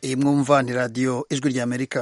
iyi mwumva ni radiyo ijwi ry'amerika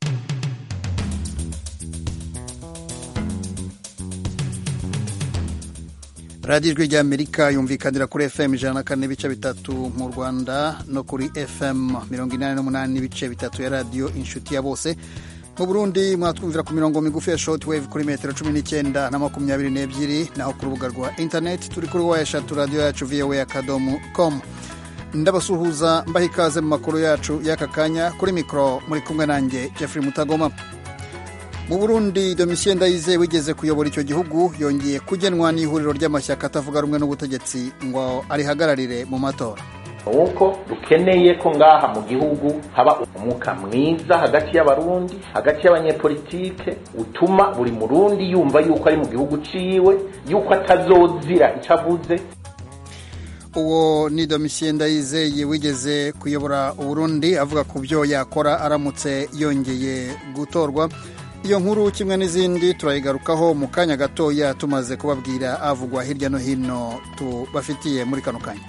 radiyo ijwi ry'amerika yumvikanira kuri fm ijana na kane n'ibice bitatu mu rwanda no kuri fm mirongo inani n'umunani n'ibice bitatu ya radiyo inshuti ya bose mu burundi mwatwumvira ku mirongo migufi ya short wave kuri metero cumi n'icyenda na makumyabiri n'ebyiri naho ku rubuga rwa interineti turi kuri wa eshatu radiyo yacu voa akadomo com ndabasuhuza mbaha ikaze mu makuru yacu y'aka kanya kuri mikoro muri kumwe nanjye jeffrey mutagoma mu burundi domitien ndayizeye wigeze kuyobora icyo gihugu yongeye kugenwa n'ihuriro ry'amashyaka atavuga rumwe n'ubutegetsi ngo arihagararire mu matora nuko dukeneye ko ngaha mu gihugu haba umwuka mwiza hagati y'abarundi hagati y'abanyepolitike utuma buri murundi yumva yuko ari mu gihugu ciwe yuko atazozira icyo avuze uwo ni domitien ndayizeye wigeze kuyobora uburundi avuga ku byo yakora aramutse yongeye gutorwa iyo nkuru kimwe n'izindi turayigarukaho mu kanya gatoya tumaze kubabwira avugwa hirya no hino tubafitiye muri kano kanya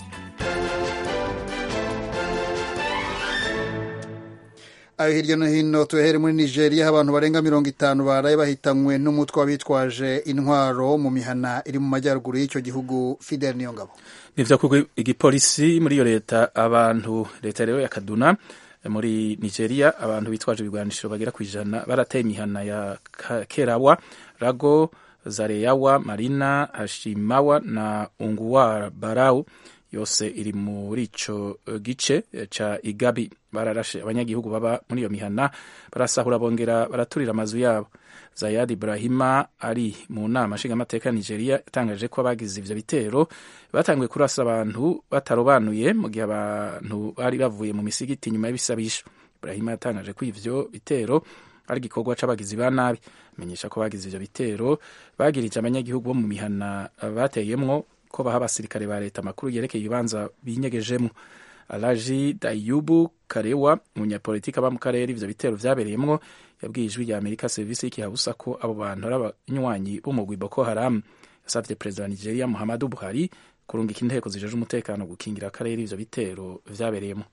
ayo hirya no hino tuyahere muri nigeria aho abantu barenga mirongo itanu baraye bahitanywe n'umutwe w'abitwaje intwaro mu mihana iri mu majyaruguru y'icyo gihugu fidel niyongabo nivyo kuko igipolisi muri iyo leta abantu leta rero ya kaduna muri nigeria abantu bitwaje ibigwanisho bagera ku ijana barateye imihana ya kerawa rago zareyawa marina hashimawa na unguwa barau yose iri muri ico gice ca igabi bararashe abanyagihugu baba muri iyo mihana barasahura bongera baraturira amazu yabo zayad ibrahima ari mu nama nshingamateka ya nigeria yatangaje ko abagize ivyo bitero batanguye kurasa abantu batarobanuye mu gihe abantu bari bavuye mu misigiti nyuma y'ibisabisho ibrahima yatangaje ko ivyo bitero ari igikorwa c'abagizi ba nabi amenyesha ko bagize ivyo bitero bagirije abanyagihugu bo mu mihana bateyemwo ko baha abasirikare ba leta amakuru yerekeye ibibanza binyegejemwo alaji dayubu karewa umunyapolitiki aba mu karere ivyo bitero vyabereyemwo yabwiye ijwi rya amerika serivisi y'ikihabusa ko abo bantu ari abanywanyi b'umugwi boko haram yasavye perezida wa nigeria muhammadu buhari kurungika inteko zijeje umutekano gukingira akarere ivyo bitero vyabereyemwo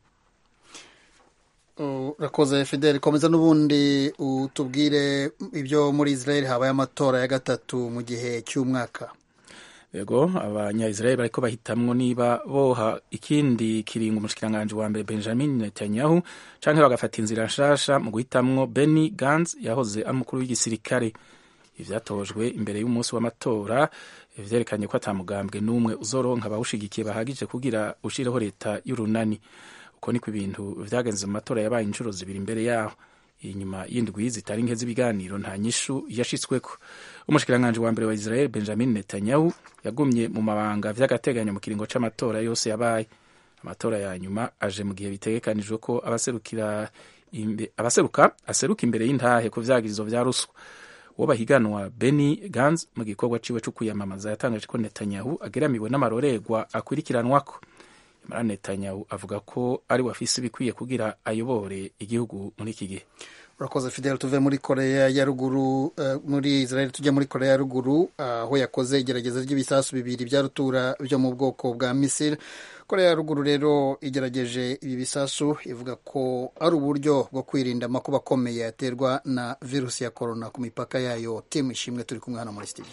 urakoze fidel komeza n'ubundi utubwire ibyo muri israel habaye amatora ya gatatu mu gihe cy'umwaka yego abanya-israel bariko bahitamwo niba boha ikindi kiringo umushikiranganji wa mbere benjamin netanyahu canke bagafata inzira nshasha mu guhitamwo benny gans yahoze ari umukuru w'igisirikare ivyatojwe imbere y'umunsi w'amatora vyerekanye ko ata mugambwe n'umwe uzoronka abawushigikiye bahagije kugira ushireho leta y'urunani uko niko ibintu vyagenze mu matora yabaye inshuro zibiri imbere yaho inyuma y'indwi zitari nke z'ibiganiro nta nyishu yashitsweko umushikiranganji wa mbere wa israel benjamin netanyahu yagumye mu mabanga vy'agateganyo mu kiringo c'amatora yose yabaye amatora ya nyuma aje mu gihe bitegekanijwe ko abaserukira imbe, abaseruka aseruka imbere y'intahe ku vyagirizo vya ruswa uwo bahiganwa Benny Gantz mu gikorwa ciwe co kwiyamamaza yatangaje ko Netanyahu ageramiwe n'amarorerwa akurikiranwako Imran Netanyahu avuga ko ari wafise ibikwiye kugira ayobore igihugu muri iki gihe urakoze fidel tuve muri korea ya ruguru uh, muri israel tujya muri korea ya ruguru aho uh, yakoze igerageza ry'ibisasu bibiri bya rutura byo mu bwoko bwa misiri korea ya ruguru rero igerageje ibi bisasu ivuga ko ari uburyo bwo kwirinda amakuba akomeye yaterwa na virusi ya korona ku mipaka yayo timu ishimwe turi kumwe hano muri studio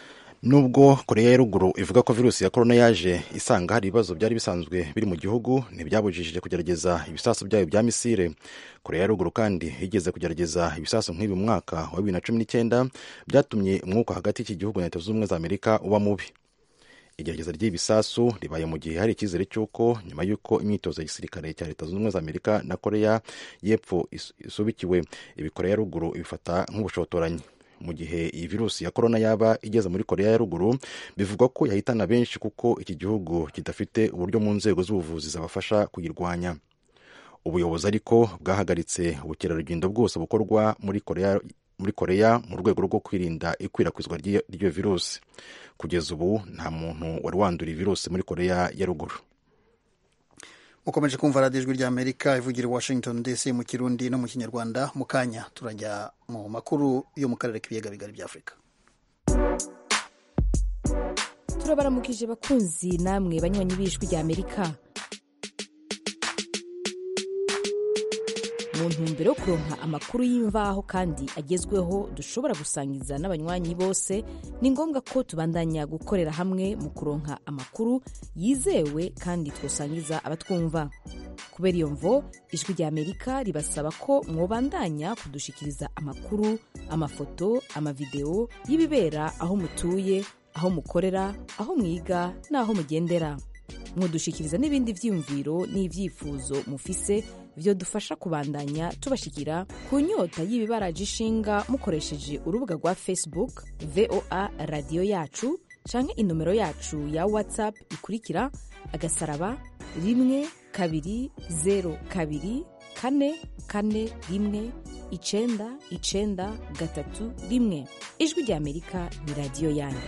nubwo koreya ya ruguru ivuga ko virusi ya korona yaje isanga hari ibibazo byari bisanzwe biri mu gihugu ntibyabujijije kugerageza ibisasu byayo bya misire koreya ya ruguru kandi yigeze kugerageza ibisasu nk'ibi mu mwaka wa bibiri na cumi n'icyenda byatumye umwuka hagati y'iki gihugu na leta zunze ubumwe za amerika uba mubi igerageza ry'ibisasu ribaye mu gihe hari icyizere cy'uko nyuma y'uko imyitozo ya gisirikare cya leta zunze ubumwe za amerika na koreya y'epfo isubikiwe ibi koreya ya ruguru ibifata nk'ubushotoranyi mu gihe iyi virusi ya korona yaba igeze muri koreya ya ruguru bivugwa ko yahitana benshi kuko iki gihugu kidafite uburyo mu nzego z'ubuvuzi zabafasha kuyirwanya ubuyobozi ariko bwahagaritse ubukerarugendo bwose bukorwa muri koreya muri koreya mu rwego rwo kwirinda ikwirakwizwa ry'iyo virusi kugeza ubu nta muntu wari wandura virusi muri koreya ya ruguru ukomeje kumva radiyo ijwi ry'amerika ivugira i washington dc mu kirundi no mu kinyarwanda mu kanya turajya mu makuru yo mu karere k'ibiyaga bigari bya afurika turabaramukije bakunzi namwe banywanyi b'ijwi ry'amerika mu ntumbero yo kuronka amakuru y'imvaho kandi agezweho dushobora gusangiza n'abanywanyi bose ni ngombwa ko tubandanya gukorera hamwe mu kuronka amakuru yizewe kandi twosangiza abatwumva kubera iyo mvo ijwi rya amerika ribasaba ko mwobandanya kudushikiriza amakuru amafoto amavideo y'ibibera aho mutuye aho mukorera aho mwiga n'aho mugendera mwodushikiriza n'ibindi vyiyumviro n'ivyifuzo mufise vyo dufasha kubandanya tubashikira ku nyota y'ibibaraje ishinga mukoresheje urubuga rwa facebook voa radiyo yacu canke inomero yacu ya whatsapp ikurikira agasaraba rimwe kabiri zero kabiri kane kane rimwe icenda icenda gatatu rimwe ijwi rya amerika ni radiyo yanyu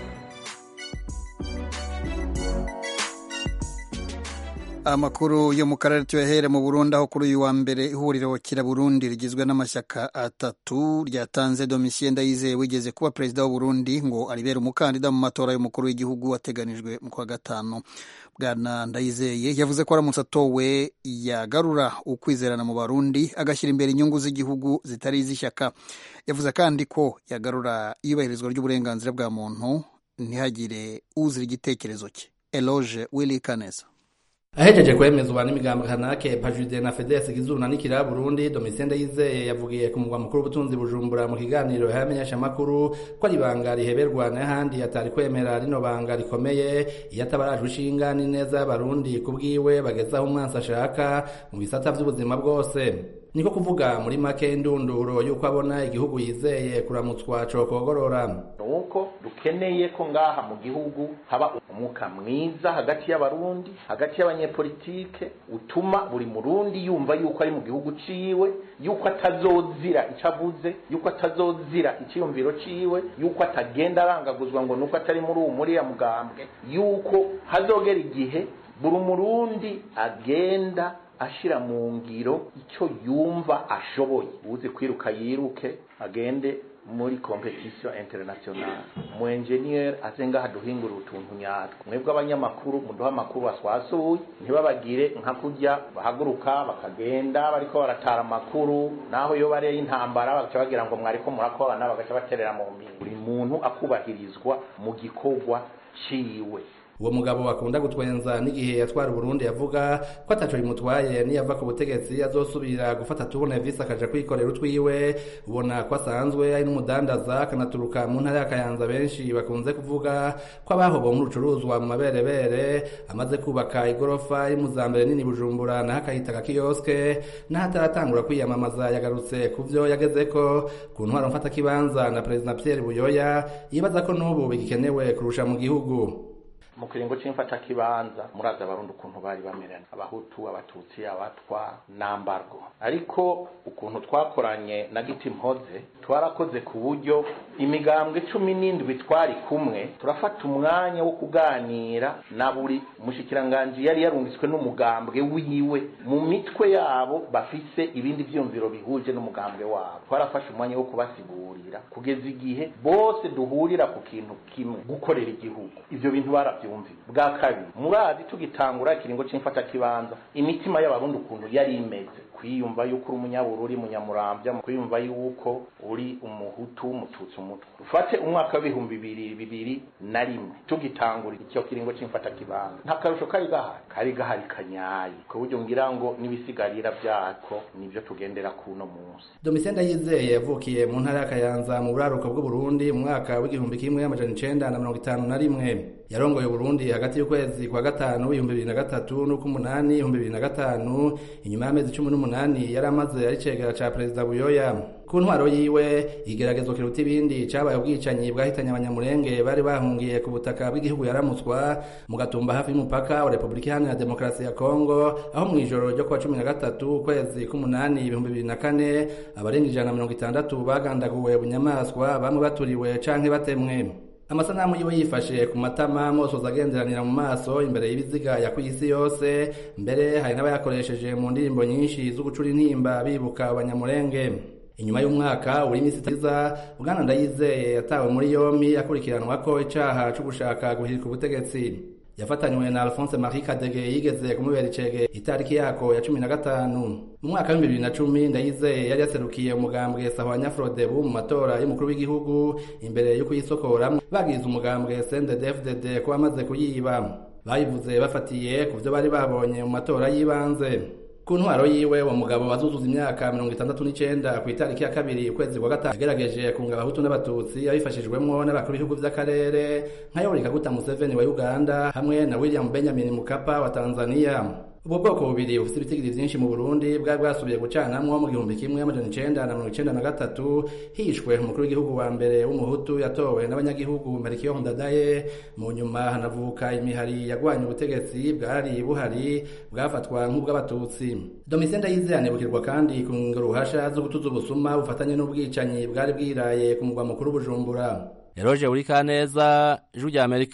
amakuru yo mu karere tuyahere mu burundi aho kuri uyu wa mbere ihuriro kira burundi rigizwe n'amashyaka atatu ryatanze domitien ndayizeye wigeze kuba perezida w'uburundi ngo aribere umukandida mu matora y'umukuru w'igihugu ateganijwe mu kwa gatanu bwana ndayizeye yavuze ko aramutse atowe yagarura ukwizerana mu barundi agashyira imbere inyungu z'igihugu zitari iz'ishyaka yavuze kandi ko yagarura iyubahirizwa ry'uburenganzira bwa muntu ntihagire uzira igitekerezo cye eloge willy kaneza ahejeje kwemezwa n'imigambo kanake pajude na fedesi gizuna n'ikira burundi domitien ndayizeye yavugiye ku mugwa mukuru w'ubutunzi bujumbura mu kiganiro y'abamenyeshamakuru ko ari ibanga riheberwa n'ahandi atari kwemera rino banga rikomeye iyo atabarajwe ishinga n'ineza y'abarundi ku bwiwe bagezaho umwansi ashaka mu bisata vy'ubuzima bwose niko kuvuga muri make ndunduro yuko abona igihugu yizeye kuramutswa cokogorora nuko dukeneye ko ngaha mu gihugu haba umwuka mwiza hagati y'abarundi hagati y'abanyepolitike utuma buri murundi yumva yuko ari mu gihugu ciwe yuko atazozira ico avuze yuko atazozira iciyumviro ciwe yuko atagenda arangaguzwa ngo nuko atari muri uwu muriya mugambwe yuko hazogera igihe buri murundi agenda ashira mu ngiro icyo yumva ashoboye uzi kwiruka yiruke agende muri competition international mu engineer aze ngaha duhingura utuntu nyatwo mwebwe abanyamakuru muduha amakuru waswasuye ntibabagire nka kurya bahaguruka bakagenda bariko baratara amakuru naho yo bareye intambara bagaca bagira ngo mwariko murakorana bagaca baterera mu mbiri buri muntu akubahirizwa mu gikorwa ciwe uwo mugabo bakunda gutwenza n'igihe yatwara Burundi yavuga ko ataco bimutwaye niyava ku butegetsi azosubira gufata tubona visi akaja kwikorera utwiwe ubona ko asanzwe ari n'umudandaza akanaturuka mu ntara y'akayanza benshi bakunze kuvuga ko abahobowe nk'urucuruzwa mu maberebere amaze kubaka igorofa y'imuzambere nini bujumbura naho akahita akakiyoske naho ataratangura kwiyamamaza yagarutse ku vyo yagezeko ku ntwaro mfatakibanza na perezida Pierre Buyoya yibaza ko n'ubu bigikenewe kurusha mu gihugu mu kiringo c'imfata kibanza muraza abarundi ukuntu bari bamerana abahutu abatutsi abatwa nambargo ariko ukuntu twakoranye na giti mpoze twarakoze ku buryo imigambwe cumi n'indwi twari kumwe turafata umwanya wo kuganira na buri mushikiranganji yari yarungitswe n'umugambwe wiwe mu mitwe yabo bafise ibindi vyumviro bihuje n'umugambwe wabo twarafashe umwanya wo kubasigurira kugeza igihe bose duhurira ku kintu kimwe gukorera igihugu ivyo bintu baravyo bwa kabiri murazi tugitangura ikiringo c'imfata kibanza imitima y'abarundi ukuntu yari imeze kwiyumva yuko uri umunyabururi munyamurambya kwiyumva yuko uri umuhutu umututsi umutwe ufate umwaka w'ibihumbi bibiri bibiri na rimwe tugitangura icyo kiringo c'imfata kibanza nta karusho kari gahari kari gahari kanyaye ku buryo ngira ngo n'ibisigarira vyako nivyo tugendera kuno munsi domitien ndayizeye yavukiye mu ntara y'akayanza mu buraruko bw'uburundi mu mwaka w'igihumbi kimwe amajana icenda na mirongo itanu na rimwe yarongoye Burundi hagati y'ukwezi kwa gatanu ibihumbi bibiri na gatatu n'uk'umunani ibihumbi bibiri na gatanu inyuma y'amezi cumi n'umunani yari amaze ari cegera ca perezida Buyoya ku ntwaro yiwe igeragezo kiruta ibindi cabaye ubwicanyi bwahitanye abanyamurenge bari bahungiye ku butaka bw'igihugu yaramutswa mu gatumba hafi y'umupaka wa Republika Iharanira Demokarasi ya Kongo aho mu ijoro ryo kuwa cumi na gatatu ukwezi k'umunani ibihumbi bibiri na kane abarenga ijana na mirongo itandatu bagandaguwe bunyamaswa bamwe baturiwe canke batemwe amasanamu yiwe yifashe ku matama mosoza agenderanira mu maso imbere y'ibiziga ya kw'isi yose mbere hari n'abayakoresheje mu ndirimbo nyinshi zo gucura intimba bibuka abanyamurenge inyuma y'umwaka uri imisi itiza bwana ndayizeye yatawe muri yombi akurikiranwa ko icaha co gushaka guhirika ubutegetsi yafatanywe na alphonse marie kadege yigeze kumubera icege itariki yako ya cumi na gatanu mu mwaka w'ibihumbi bibiri na cumi ndayizeye yari yaserukiye umugambwe sahwanya frodebu mu matora y'umukuru w'igihugu imbere yo kuyisokoramwo bagize umugambwe sndfdd ko bamaze kuyiba bayivuze bafatiye ku vyo bari babonye mu matora y'ibanze ku ntwaro yiwe uwo mugabo wazuzuza imyaka mirongo itandatu n'icenda ku itariki ya kabiri ukwezi kwa gatanu yagerageje kunga abahutu n'abatutsi abifashijwemwo n'abakuru b'ibihugu vy'akarere nka yoweri kaguta museveni wa uganda hamwe na william benjamin mukapa wa tanzania ubwo bwoko bubiri bufite ibitigiri vyinshi mu burundi bwari bwasubiye gucanamwo mu gihumbi kimwe amajana icenda na mirongo icenda na gatatu hishwe umukuru w'igihugu wa mbere w'umuhutu yatowe n'abanyagihugu merikiyo ndadaye mu nyuma hanavuka imihari yagwanya ubutegetsi bwari buhari bwafatwa nk'ubw'abatutsi domitien ndayizeye anibukirwa kandi ku ruhasha zo gutuza ubusuma bufatanye n'ubwicanyi bwari bwiraye ku mugwa mukuru bujumbura eroje urikaneza ijwi rya amerika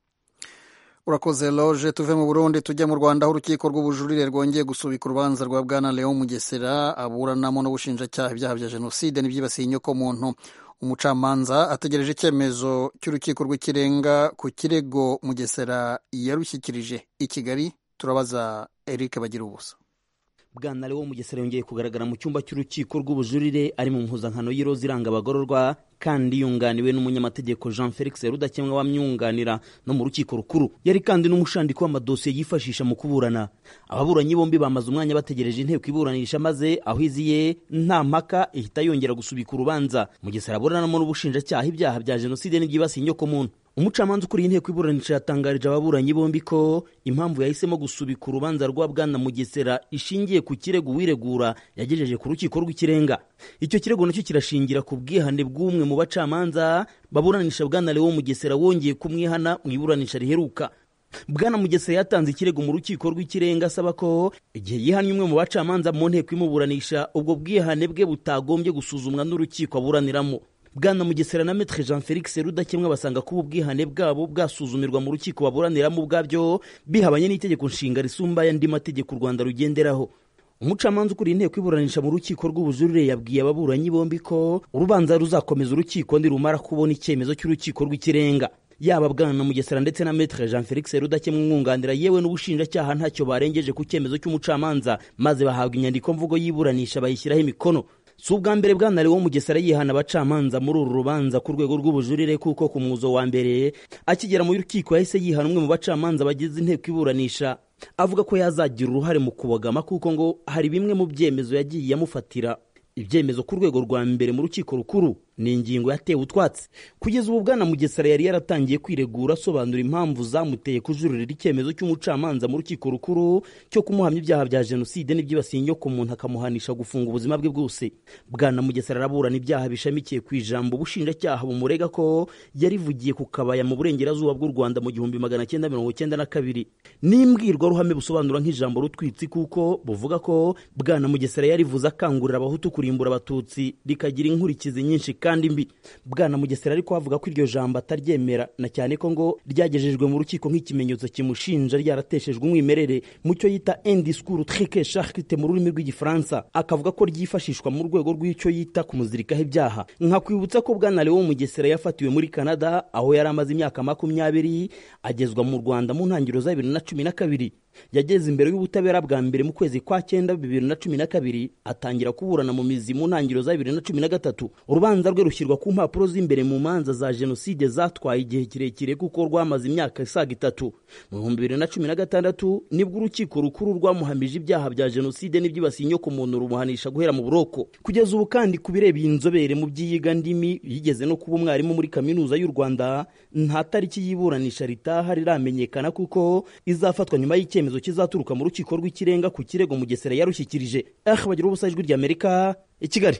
urakoze loje tuve mu burundi tujya mu rwanda aho urukiko rw'ubujurire rwongeye gusubika urubanza rwa bwana leon mugesera aburanamo n'ubushinjacyaha ibyaha bya jenoside n'ibyibasiye inyokomuntu umucamanza ategereje icyemezo cy'urukiko rw'ikirenga ku kirego mugesera yarushyikirije i kigali turabaza eric bagira ubusa bwana leon mugesera yongeye kugaragara mu cyumba cy'urukiko rw'ubujurire ari mu mpuzankano y'iroza iranga abagororwa kandi yunganiwe n'umunyamategeko jean felix rudakemwa wamyunganira no mu rukiko rukuru yari kandi n'umushandiko w'amadosiye yifashisha mu kuburana ababuranyi bombi bamaze umwanya bategereje inteko iburanisha maze aho iziye nta mpaka ihita yongera gusubika urubanza mugesera aburanamo n'ubushinjacyaha ibyaha bya jenoside n'ibyibasiye inyokomuntu umucamanza ukuriye inteko iburanisha yatangarije ababuranyi bombi ko impamvu yahisemo gusubika urubanza rwa bwana mugesera ishingiye ku kirego uwiregura yagejeje ku rukiko rw'ikirenga icyo kirego nacyo kirashingira ku bwihane bw'umwe mu bacamanza baburanisha bwana lewo mugesera wongeye kumwihana mu iburanisha riheruka bwana mugesera yatanze ikirego mu rukiko rw'ikirenga asaba ko igihe yihannye umwe mu bacamanza mu nteko imuburanisha ubwo bwihane bwe butagombye gusuzumwa n'urukiko aburaniramo bwana mugesera na metre jean felix rudakemwa basanga ko ubu bwihane bwabo bwasuzumirwa mu rukiko baburaniramo ubwabyo bihabanye n'itegeko nshinga risumba y'andi mategeko u rwanda rugenderaho umucamanza ukuriye inteko iburanisha mu rukiko rw'ubujurire yabwiye ababuranyi bombi ko urubanza ruzakomeza urukiko ndirumara kubona icyemezo cy'urukiko rw'ikirenga yaba bwana mugesera ndetse na metre jean felix rudakemwa umwunganira yewe n'ubushinjacyaha ntacyo barengeje ku cyemezo cy'umucamanza maze bahabwa inyandiko mvugo y'iburanisha bayishyiraho imikono si ubwa mbere bwana lewo mugesera yihana abacamanza muri uru rubanza ku rwego rw'ubujurire kuko ku muzo wa mbere akigera mu rukiko yahise yihana umwe mu bacamanza bagize inteko iburanisha avuga ko yazagira uruhare mu kubogama kuko ngo hari bimwe mu byemezo yagiye amufatira ibyemezo ku rwego rwa mbere mu rukiko rukuru ni ingingo yatewe utwatsi kugeza ubu bwana mugesera yari yaratangiye kwiregura asobanura impamvu zamuteye kujuririra icyemezo cy'umucamanza mu rukiko rukuru cyo kumuhamya ibyaha bya jenoside n'ibyibasiye inyoko umuntu akamuhanisha gufunga ubuzima bwe bwose bwana mugesera araburana ibyaha bishamikiye ku ijambo ubushinjacyaha bumurega ko yarivugiye ku kabaya mu burengerazuba bw'u rwanda mu gihumbi magana cyenda mirongo cyenda na kabiri n'imbwirwaruhame busobanura nk'ijambo rutwitsi kuko buvuga ko bwana mugesera yarivuze akangurira abahutu kurimbura abatutsi rikagira inkurikizi nyinshi kandi mbi bwana mugesera ariko avuga ko iryo jambo ataryemera na cyane ko ngo ryagejejwe mu rukiko nk'ikimenyetso kimushinja ryarateshejwe umwimerere mu cyo yita indiscours trique charite mu rurimi rw'igifaransa akavuga ko ryifashishwa mu rwego rw'icyo yita kumuzirikaho ibyaha nkakwibutsa ko bwana lewo mugesera yafatiwe muri canada aho yari amaze imyaka makumyabiri agezwa mu rwanda mu ntangiriro za bibiri na cumi na kabiri yageze imbere y'ubutabera bwa mbere mu kwezi kwa cyenda bibiri na cumi na kabiri atangira kuburana mu mizi mu ntangiriro za bibiri na cumi na gatatu urubanza rwe rushyirwa ku mpapuro z'imbere mu manza za jenoside zatwaye igihe kirekire kuko rwamaze imyaka isaga itatu mu bihumbi bibiri na cumi na gatandatu nibwo urukiko rukuru rwamuhamije ibyaha bya jenoside n'ibyibasiye inyoko muntu rumuhanisha guhera mu buroko kugeza ubu kandi ku bireba iyi nzobere mu by'iyiga ndimi yigeze no kuba umwarimu muri kaminuza y'u rwanda nta tariki y'iburanisha ritaha riramenyekana kuko izafatwa nyuma y'icyemezo icyemezo kizaturuka mu rukiko rw'ikirenga ku kirego mugesera yarushyikirije eh bagira ubusa ijwi ry'amerika i kigali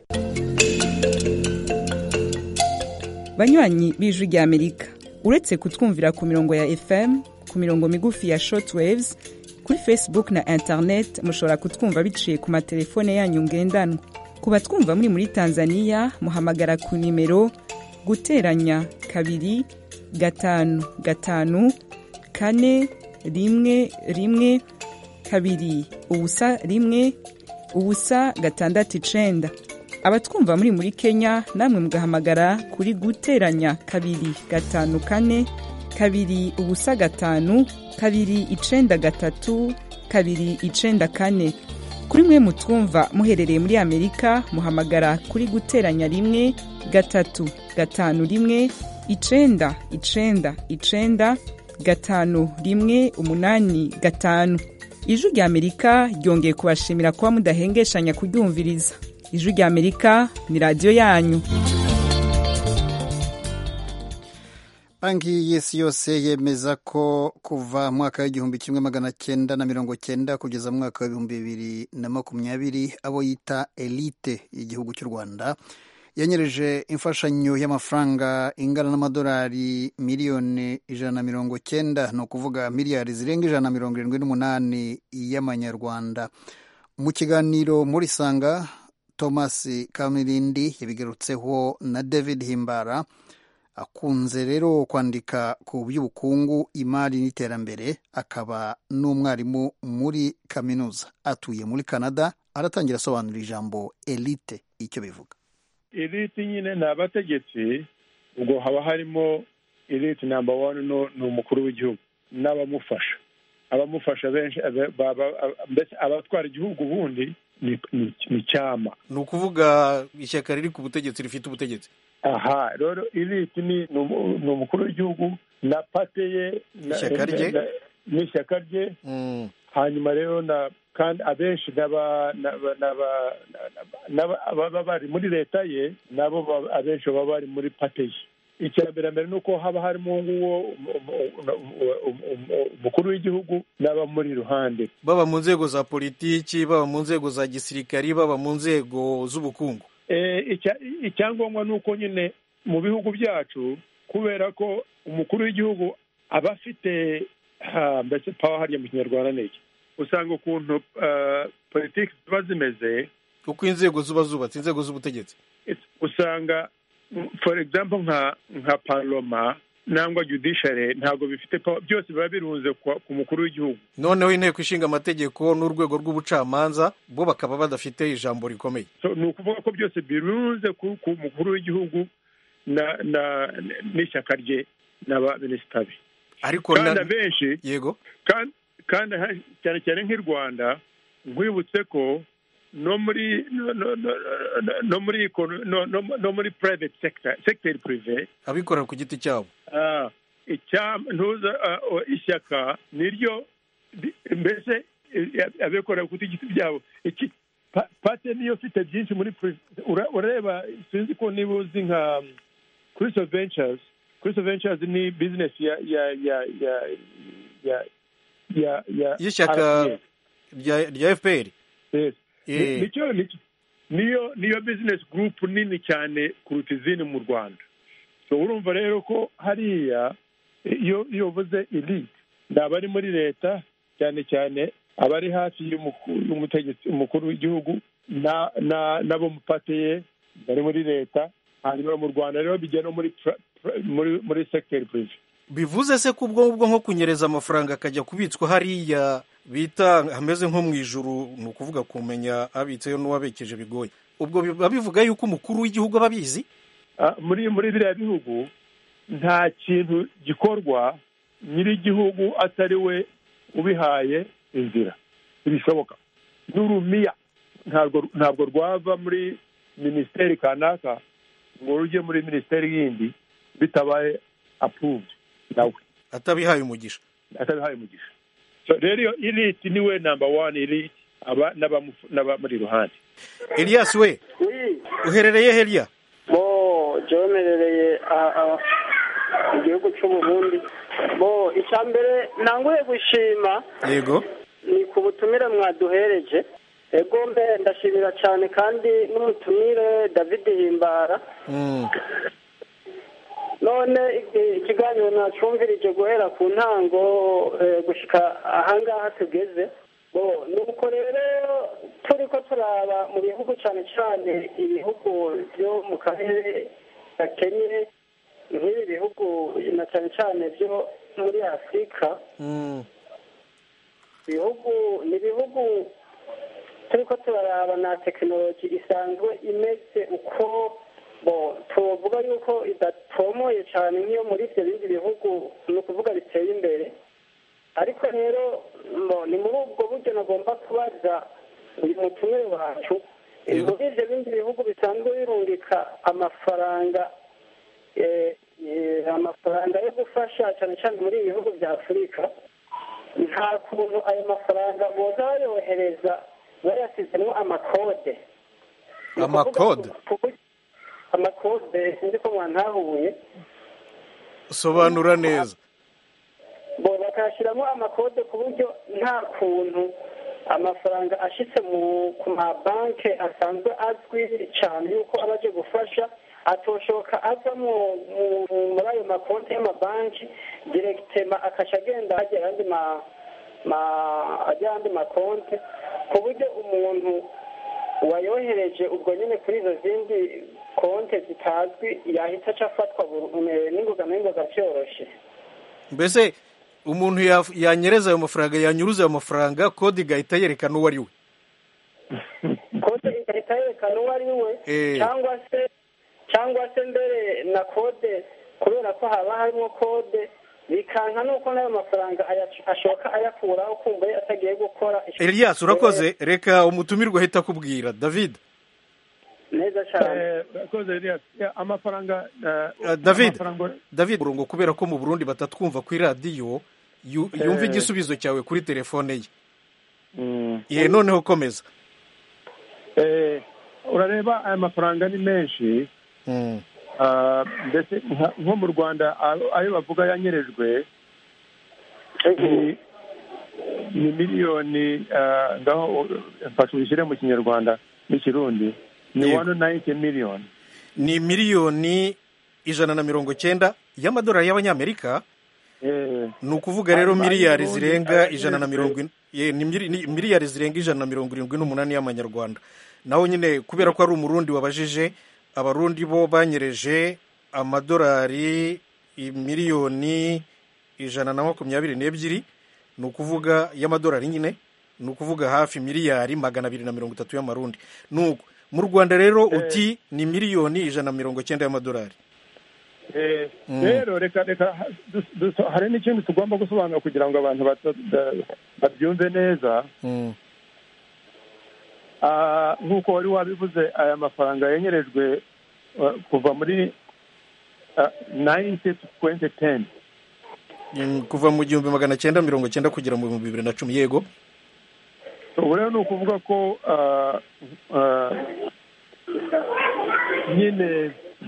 banywanyi b'ijwi ry'amerika uretse kutwumvira ku mirongo ya fm ku mirongo migufi ya shortwaves kuri facebook na internet mushobora kutwumva biciye ku matelefone yanyu ngendanwa ku batwumva muri muri tanzania muhamagara ku nimero guteranya kabiri gatanu gatanu kane rimwe rimwe kabiri ubusa rimwe ubusa gatandatu icenda abatwumva muri muri kenya namwe mugahamagara kuri guteranya kabiri gatanu kane kabiri ubusa gatanu kabiri icenda gatatu kabiri icenda kane kuri mwe mutwumva muherereye muri amerika muhamagara kuri guteranya rimwe gatatu gatanu rimwe icenda icenda icenda gatanu rimwe umunani gatanu ijwi rya amerika ryongeye kubashimira kuba mudahengeshanya kuryumviriza ijwi rya amerika ni radiyo yanyu banki y'isi yose yemeza ko kuva mwaka w'igihumbi kimwe magana cyenda na mirongo cyenda kugeza mu mwaka w'ibihumbi bibiri na makumyabiri abo yita elite y'igihugu cy'u rwanda yanyereje imfashanyo y'amafaranga ingana n'amadolari miliyoni ijana na mirongo cyenda ni ukuvuga miliyari zirenga ijana na mirongo irindwi n'umunani y'amanyarwanda mu kiganiro muri sanga thomas kamirindi yabigarutseho na david himbara akunze rero kwandika ku by'ubukungu imari n'iterambere akaba n'umwarimu muri kaminuza atuye muri canada aratangira asobanura ijambo elite icyo bivuga elite nyine ni abategetsi ubwo haba harimo elite namba wani ni umukuru w'igihugu n'abamufasha abamufasha benshi mbese abatwara igihugu ubundi ni cyama ni ukuvuga ishyaka riri ku butegetsi rifite ubutegetsi aha rero elite ni umukuru w'igihugu na pate ye ishyaka rye n'ishyaka rye hanyuma rero na kandi abenshi baba bari muri leta ye nabo abenshi baba bari muri pate ye icya mbere mbere ni uko haba harimo nguwo umukuru w'igihugu n'abamuri iruhande baba mu nzego za politiki baba mu nzego za gisirikari baba mu nzego z'ubukungu icyangombwa ni uko nyine mu bihugu byacu kubera ko umukuru w'igihugu aba afite mbese pawa hariya mu kinyarwanda ni iki usanga ukuntu politiki ziba zimeze uko inzego ziba zubatse inzego z'ubutegetsi usanga for example nka nka paroma nangwa judiciary ntabwo bifite pawa byose biba birunze ku mukuru w'igihugu noneho inteko ishinga amategeko n'urwego rw'ubucamanza bo bakaba badafite ijambo rikomeye ni ukuvuga ko byose birunze ku mukuru w'igihugu n'ishyaka rye n'abaminisita be ariko kandi abenshi yego kandi cyane cyane nk'i rwanda nkwibutse ko no muri no muri no muri private sector sector prive abikorera ku giti cyabo ntuza ishyaka niryo mbese abikorera ku giti byabo pate niyo ufite byinshi muri urareba sinzi ko niba uzi nka Crystal Ventures Crystal Ventures ni business ya ya ya ya ya ya ya y'ishyaka rya FPR nicyo niyo niyo business group nini cyane kuruta izindi mu rwanda so urumva rero ko hariya iyo iyo uvuze elite ni abari muri leta cyane cyane abari hafi y'umutegetsi umukuru w'igihugu n'abo mupateye bari muri leta hanyuma mu rwanda rero bijya no muri muri muri segiteri purive bivuze se ko ubwo ngubwo nko kunyereza amafaranga akajya kubitswa hariya bita hameze nko mu ijuru ni ukuvuga kumenya abitseyo n'uwabekeje bigoye ubwo biba bivuga yuko umukuru w'igihugu aba abizi muri muri biriya bihugu nta kintu gikorwa nyir'igihugu atari we ubihaye inzira ntibishoboka n'urumiya ntabwo ntabwo rwava muri minisiteri kanaka ngo rujye muri minisiteri yindi bitabaye apuruvudi nawe atabihaye umugisha atabihaye umugisha rero iyo iriti niwe namba wani iriti aba n'abamuri iruhande elias we uherereye heriya bo jomerereye igihugu cy'uburundi bo icya mbere ntanguye gushima yego ni ku butumire mwaduhereje ego mbe ndashimira cyane kandi n'umutumire david himbara none ikiganiro nacumvirije guhera ku ntango gushyika ahangaha tugeze ni uko rero turi ko turaba mu bihugu cyane cyane ibihugu byo mu karere gakenye nk'ibi bihugu na cyane cyane byo muri afurika ibihugu ni ibihugu turi ko turaraba na tekinoloji isanzwe imeze uko tuvuga yuko idatomoye cyane nk'iyo muri ibyo bindi bihugu ni ukuvuga biteye imbere ariko rero mbo ni muri ubwo buryo nagomba kubaza uyu mutumire wacu muri ibyo bindi bihugu bisanzwe birungika amafaranga eh, eh, amafaranga yo gufasha cyane cyane muri ibi bihugu bya afurika nta kuntu ayo mafaranga boza bayohereza bayasizemo amakode amakode amakode sinzi ko mwantahuye sobanura neza bo bakayashyiramo amakode ku buryo nta kuntu amafaranga ashitse mu ku mabanki asanzwe azwi cyane yuko aba aje gufasha atoshoka ava mu- mu- muri ayo makonti y'amabanki diregitema akaca agenda ajya ayandi ma ma- ajya ayandi makonti ku buryo umuntu wayohereje ubwo nyine kuri izo zindi konti zitazwi yahita aca afatwa buru- eh, n'ingoga n'ingoga byoroshye mbese umuntu yaf- yanyereza ayo mafaranga yanyuruza ayo mafaranga kode igahita yerekana uwo ari we kode igahita yerekana uwo ari we Eh. cyangwa se cyangwa se mbere na kode kubera ko haba harimo kode bikanka nuko n'ayo mafaranga aya- ashoka ayakuraho kumva ye atagiye gukora elias urakoze reka umutumirwa ahita akubwira david neza cyane urakoze Elias. Ya, amafaranga eh, Uh, david amafaranga- david murongo kubera ko mu burundi batatwumva kuri radiyo yu- yumva Eh. igisubizo cyawe kuri telefone ye Mm. ye noneho komeza Eh, urareba aya mafaranga ni menshi Mm. Ah, mbese nka- nko mu rwanda ayo ayo bavuga yanyerejwe ni ni miliyoni ah, ngaho mfasha ubishyire mu kinyarwanda n'ikirundi ni Yego. one ninety million ni miliyoni ijana na mirongo cyenda y'amadolari y'abanyamerika Eh, ni ukuvuga rero Ayo- ayo miliyari Burundi zirenga ayanyerejwe. ijana na mirongo in- ye, ni mili- ni miliyari zirenga ijana na mirongo irindwi n'umunani y'amanyarwanda naho nyine kubera ko ari umurundi wabajije abarundi bo banyereje amadolari i- miliyoni ijana na makumyabiri n'ebyiri ni ukuvuga y'amadolari nyine ni ukuvuga hafi miliyari magana abiri na mirongo itatu y'amarundi nuko mu rwanda rero uti ni miliyoni ijana na mirongo cyenda y'amadolari eh, Mm. rero reka reka ha- dus- dus- hari n'ikindi tugomba gusobanura kugira ngo abantu bata- da- babyumve neza Mm. Ah, nk'uko wari wabivuze aya mafaranga yanyerejwe ah, kuva muri nayinti tu twenti teni Mm, kuva mu gihumbi magana cyenda mirongo cyenda kugera mu bihumbi bibiri na cumi yego ubu rero ni ukuvuga ko ah, ah, nyine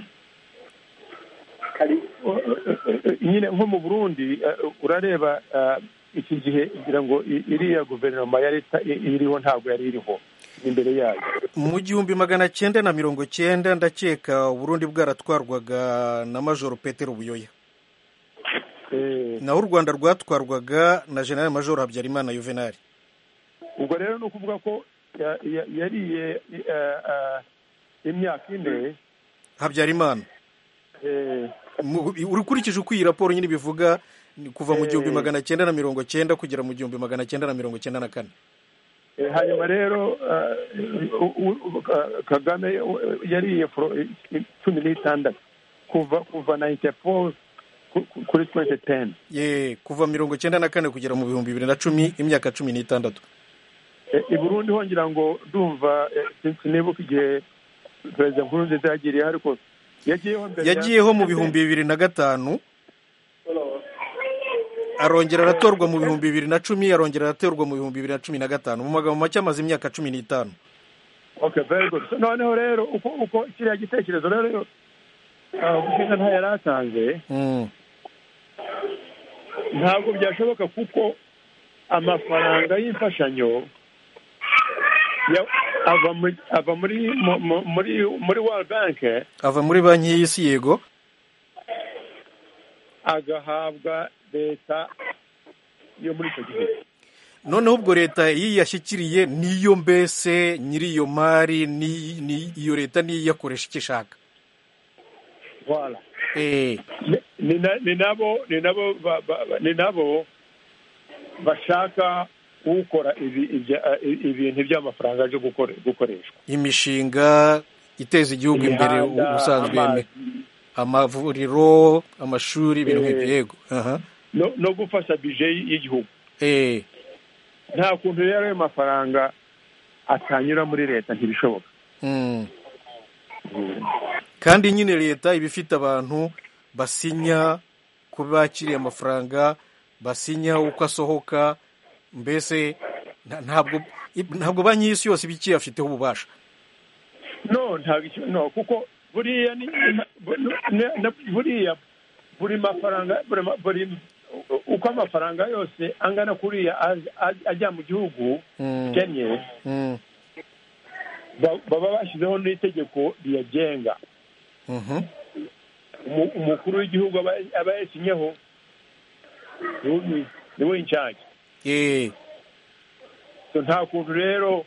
nyine nko mu burundi ah, urareba ah, iki gihe kugira ngo i- iriya guverinoma ya leta i- iriho ntabwo yari iriho imbere yayo mu gihumbi magana cyenda na mirongo cyenda ndakeka uburundi bwaratwarwaga na majoro petero buyoya Eh, naho u rwanda rwatwarwaga na general majoro habyarimana yuvenali ubwo rero ni ukuvuga ko ya- ya- yariye ah, ah, imyaka ine habyarimana eh, Mu- ukurikije uko iyi raporo nyine ibivuga ni kuva mu Eh. gihumbi magana cyenda na mirongo cyenda kugera mu gihumbi magana cyenda na mirongo cyenda na kane Eh, hanyuma rero ah, u- u- Ka- kagame uh, yariye foro- eh, cumi n'itandatu kuva kuva nayinti foru kuri twenti teni ye kuva mirongo cyenda na kane kugera mu bihumbi bibiri na cumi imyaka cumi n'itandatu i burundi hongera ngo ndumva eh, sin- sinibuka igihe perezida nkurunziza yagiriyeho ariko yagiyeho mbere ya- yagiyeho mu bihumbi bibiri na gatanu arongera aratorwa mu bihumbi bibiri na cumi arongera aratorwa mu bihumbi bibiri na cumi na gatanu mu magambo make amaze imyaka cumi n'itanu okay very good So, noneho rero uko uko kiriya gitekerezo rero ah, ubushinga nta yari atanze Mm. ntabwo byashoboka kuko amafaranga y'imfashanyo ya- ava muri ava muri mu- mu- muri muri world bank ava muri banki y'isi yego agahabwa leta yo muri icyo gihugu noneho ubwo leta iyo iyashyikiriye niyo mbese nyiri iyo mari ni- ni- iyo leta niyo iyakoresha icyo ishaka Voilà. Eh, Ni- ni na- ni nabo ni nabo ba- ba- ba- ni nabo bashaka ukora ibi- ibya- ibintu by'amafaranga aje gukore- gukoreshwa imishinga iteza igihugu imbere Imihanda, ubusanzwe amazi. amavuriro amashuri ibintu Eh. nk'ibyo yego aha no no gufasha bije y'igihugu eh nta kuntu rero ayo mafaranga atanyura muri leta ntibishoboka mm. kandi nyine leta iba ifite abantu basinya ko bakiriye amafaranga basinya uko asohoka mbese nta- ntabwo ntabwo banki y'isi yose iba ikiyafiteho ububasha no ntabwo icyo no kuko buriya ni bu- ne- ne- buriya buri mafaranga buri ma- buri uko amafaranga yose angana kuriya aj- aj- ajya mu gihugu Mm. kennye Mm. ba- baba bashyizeho n'itegeko riyagenga Mhm. Umu- umukuru w'igihugu aba aba yasinyeho niwe- niwe incage eh so nta kuntu rero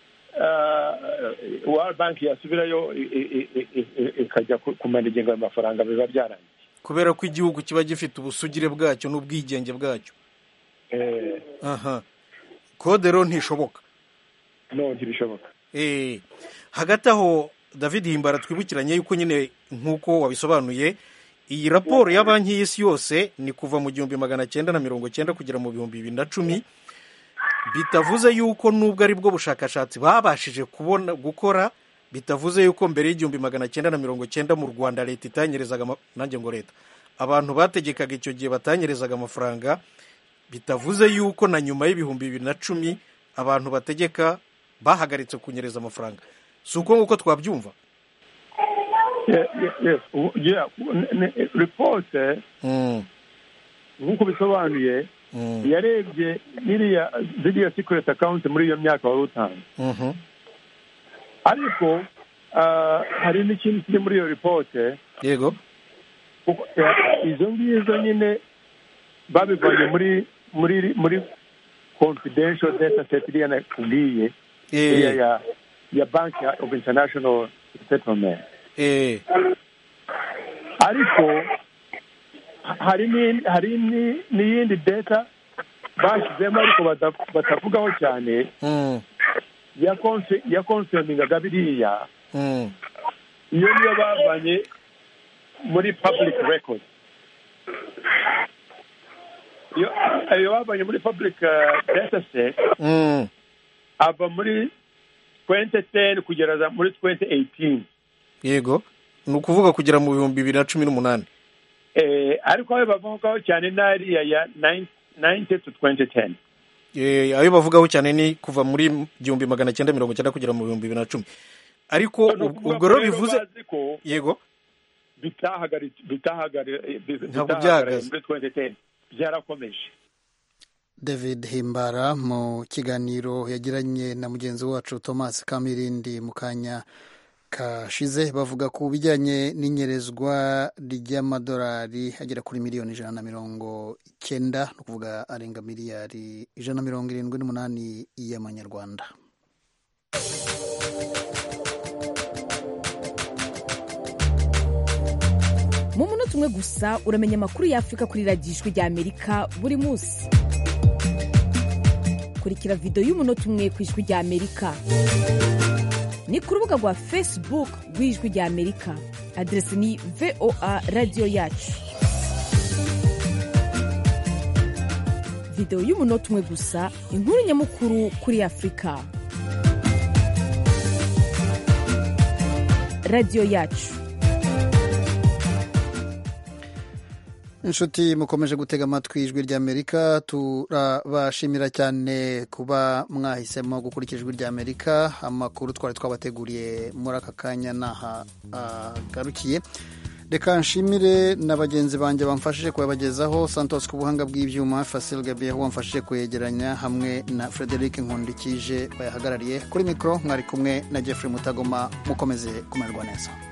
world bank yasubirayo i- i- i- i- i- ikajya ku- kumanaginga ayo mafaranga biba byarangiye kubera ko igihugu kiba gifite ubusugire bwacyo n'ubwigenge bwacyo Eh, aha kode rero ntishoboka no ntibishoboka Eh, hagati aho david himbara twibukiranye yuko nyine nk'uko wabisobanuye iyi raporo ya banki y'isi yose ni kuva mu gihumbi magana cyenda na mirongo cyenda kugera mu bihumbi bibiri na cumi bitavuze yuko nubwo ari bwo bushakashatsi babashije kubona gukora bitavuze yuko mbere y'igihumbi magana cyenda na mirongo cyenda mu rwanda leta itanyerezaga ama- nanjye ngo leta abantu bategekaga icyo gihe batanyerezaga amafaranga bitavuze yuko na nyuma y'ibihumbi bibiri na cumi abantu bategeka bahagaritse kunyereza amafaranga si uko nguko twabyumva Yeah, yeah, yes. U- yeah. N- n- report eh, Mm, nk'uko bisobanuye mm, yarebye iriya ziriya secret account muri iyo myaka wari utanze mhm, ariko ah, hari n'ikindi kiri muri iyo report eh, yego kuko, eh, izo ngizo nyine babivanye muri muri muri confidential data set iriya nakubwiye Eh. iriya ya ya bank of international settlement eh, ariko ha- hari ni- hari ni- n'iyindi data bashyizemo ariko bata- batavugaho cyane mm, ya konse- ya konsemingaga biriya mm, iyo niyo bavanye muri public record iyo ayo bavanye muri public uh, data set mm. ava muri 2010 kugera za- muri 2018 yego ni ukuvuga kugera mu bihumbi bibiri na cumi n'umunani eh, ariko ayo bavugaho cyane n'ariya ya 90 to 2010 Eh, ayo bavugaho cyane ni kuva muri igihumbi magana cyenda mirongo cyenda kugera mu bihumbi bibiri na cumi ariko Ni ub- ukuvuga ubwo ko rero bivuze bazi ko yego bitahagaritse bitahagari- bi- Ntabwo bitahagarariye byahagaze. muri 2010 byarakomeje david himbara mu kiganiro yagiranye na mugenzi wacu thomas kamirindi mu kanya kashize bavuga ku bijyanye n'inyerezwa ry'amadolari agera kuri miliyoni ijana na mirongo icyenda ni ukuvuga arenga miliyari ijana na mirongo irindwi n'umunani y'amanyarwanda mu munota umwe gusa uramenya amakuru y'afurika kuri radiyo ijwi ry'amerika buri munsi kurikira videwo y'umunota umwe ku ijwi ry'amerika ni ku rubuga rwa facebook rw'ijwi ry'amerika aderesi ni voa radiyo yacu videwo y'umunota umwe gusa inkuru nyamukuru kuri afurika radiyo yacu inshuti mukomeje gutega amatwi ijwi ry'amerika turabashimira cyane kuba mwahisemo gukurikira ijwi ry'amerika amakuru twari twabateguriye muri aka kanya n'aha agarukiye reka nshimire na bagenzi banjye bamfashije kuyabagezaho santos ku buhanga bw'ibyuma fasil gabiyeho wamfashije kuyegeranya hamwe na frederic nkundikije bayahagarariye kuri mikoro mwari kumwe na jeffrey mutagoma mukomeze kumererwa neza